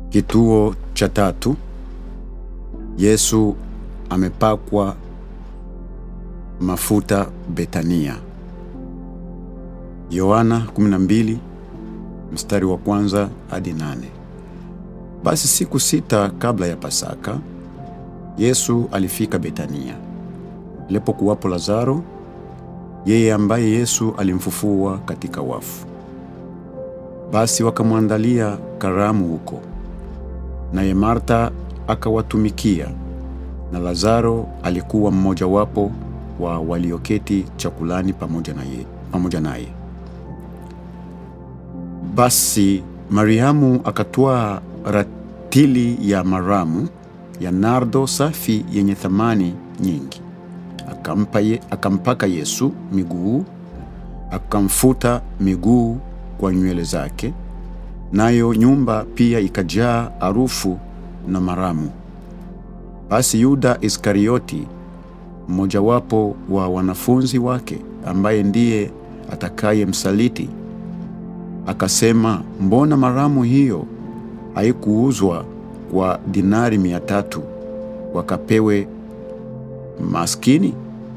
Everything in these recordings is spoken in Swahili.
Kituo cha tatu. Yesu amepakwa mafuta Betania. Yohana 12 mstari wa kwanza hadi nane. Basi siku sita kabla ya Pasaka, Yesu alifika Betania alipokuwapo Lazaro, yeye ambaye Yesu alimfufua katika wafu. Basi wakamwandalia karamu huko, naye Martha akawatumikia, na Lazaro alikuwa mmojawapo wa walioketi chakulani pamoja naye pamoja naye. Basi Mariamu akatwaa ratili ya maramu ya nardo safi yenye thamani nyingi, akampa ye, akampaka Yesu miguu, akamfuta miguu kwa nywele zake, nayo nyumba pia ikajaa harufu na maramu. Basi Yuda Iskarioti, mmojawapo wa wanafunzi wake, ambaye ndiye atakayemsaliti, akasema, mbona maramu hiyo haikuuzwa kwa dinari mia tatu wakapewe maskini?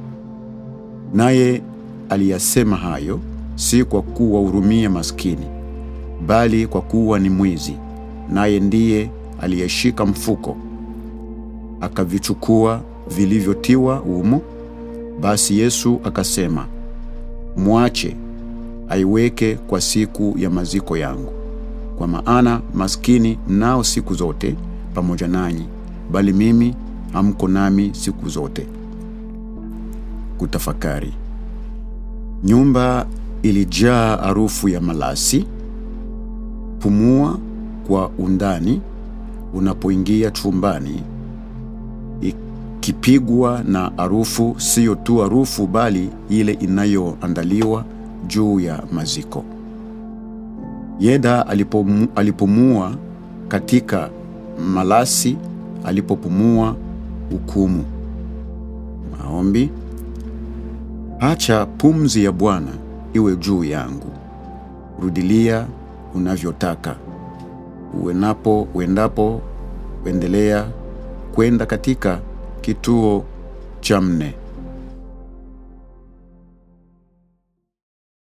Naye aliyasema hayo si kwa kuwahurumia maskini, bali kwa kuwa ni mwizi, naye ndiye aliyeshika mfuko akavichukua vilivyotiwa humo. Basi Yesu akasema, mwache aiweke kwa siku ya maziko yangu, kwa maana maskini mnao siku zote pamoja nanyi, bali mimi hamko nami siku zote. Kutafakari. Nyumba ilijaa harufu ya malasi. Pumua kwa undani unapoingia chumbani, ikipigwa na harufu, siyo tu harufu, bali ile inayoandaliwa juu ya maziko. Yeda alipomu, alipumua katika malasi, alipopumua hukumu. Maombi. Acha pumzi ya Bwana iwe juu yangu, rudilia unavyotaka. Uenapo uendapo, endelea kwenda katika kituo cha nne.